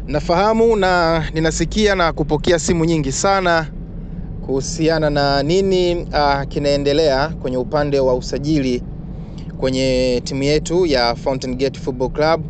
Nafahamu na ninasikia na kupokea simu nyingi sana kuhusiana na nini uh, kinaendelea kwenye upande wa usajili kwenye timu yetu ya Fountain Gate Football Club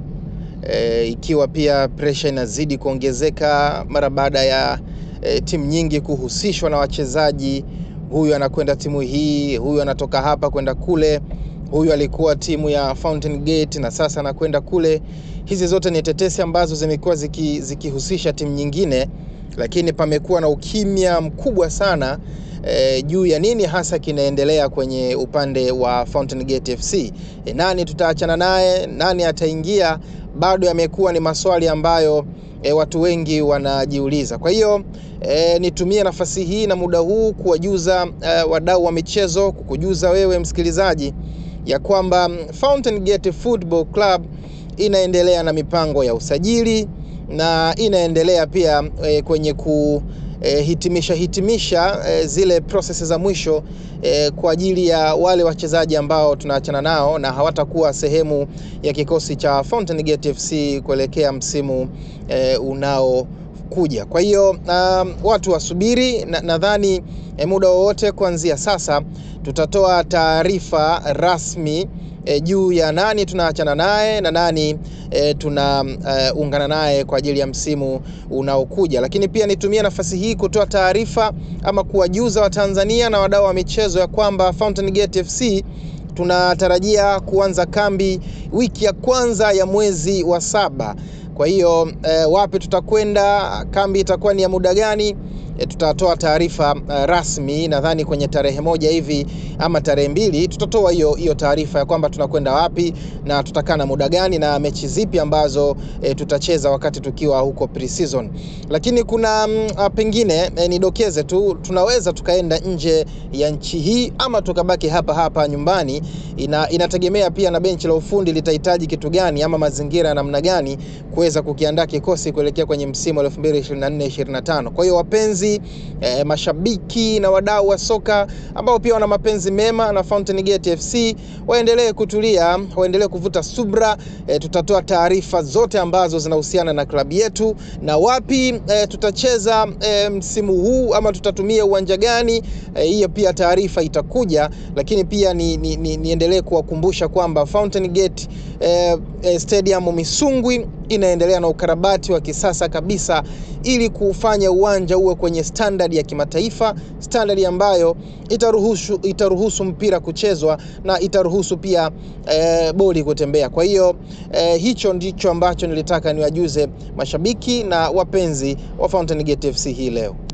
e, ikiwa pia presha inazidi kuongezeka mara baada ya e, timu nyingi kuhusishwa na wachezaji. Huyu anakwenda timu hii, huyu anatoka hapa kwenda kule, huyu alikuwa timu ya Fountain Gate na sasa anakwenda kule. Hizi zote ni tetesi ambazo zimekuwa ziki, zikihusisha timu nyingine, lakini pamekuwa na ukimya mkubwa sana e, juu ya nini hasa kinaendelea kwenye upande wa Fountain Gate FC. E, nani tutaachana naye, nani ataingia, bado yamekuwa ni maswali ambayo e, watu wengi wanajiuliza. Kwa hiyo e, nitumie nafasi hii na muda huu kuwajuza e, wadau wa michezo, kukujuza wewe msikilizaji ya kwamba Fountain Gate Football Club inaendelea na mipango ya usajili na inaendelea pia e, kwenye ku e, hitimisha hitimisha e, zile prosesi za mwisho e, kwa ajili ya wale wachezaji ambao tunaachana nao na hawatakuwa sehemu ya kikosi cha Fountain Gate FC kuelekea msimu e, unao kuja. Kwa hiyo um, watu wasubiri, nadhani na e, muda wowote kuanzia sasa tutatoa taarifa rasmi e, juu ya nani tunaachana naye na nani e, tunaungana uh, naye kwa ajili ya msimu unaokuja. Lakini pia nitumie nafasi hii kutoa taarifa ama kuwajuza Watanzania na wadau wa michezo ya kwamba Fountain Gate FC tunatarajia kuanza kambi wiki ya kwanza ya mwezi wa saba. Kwa hiyo e, wapi tutakwenda, kambi itakuwa ni ya muda gani? E, tutatoa taarifa uh, rasmi nadhani kwenye tarehe moja hivi ama tarehe mbili tutatoa hiyo hiyo taarifa ya kwamba tunakwenda wapi na tutakaa na muda gani na mechi zipi ambazo e, tutacheza wakati tukiwa huko pre-season. Lakini kuna uh, pengine e, nidokeze tu tunaweza tukaenda nje ya nchi hii ama tukabaki hapa hapa nyumbani. Ina, inategemea pia na benchi la ufundi litahitaji kitu gani ama mazingira ya namna gani kuweza kukiandaa kikosi kuelekea kwenye msimu wa 2024 25. Kwa hiyo wapenzi E, mashabiki na wadau wa soka ambao pia wana mapenzi mema na Fountain Gate FC waendelee kutulia, waendelee kuvuta subra. E, tutatoa taarifa zote ambazo zinahusiana na klabu yetu na wapi e, tutacheza e, msimu huu ama tutatumia uwanja gani. Hiyo e, pia taarifa itakuja, lakini pia ni, ni, ni, niendelee kuwakumbusha kwamba Fountain Gate e, e, Stadium Misungwi inaendelea na ukarabati wa kisasa kabisa ili kufanya uwanja uwe kwenye standard ya kimataifa, standard ambayo itaruhusu, itaruhusu mpira kuchezwa na itaruhusu pia e, boli kutembea. Kwa hiyo e, hicho ndicho ambacho nilitaka niwajuze mashabiki na wapenzi wa Fountain Gate FC hii leo.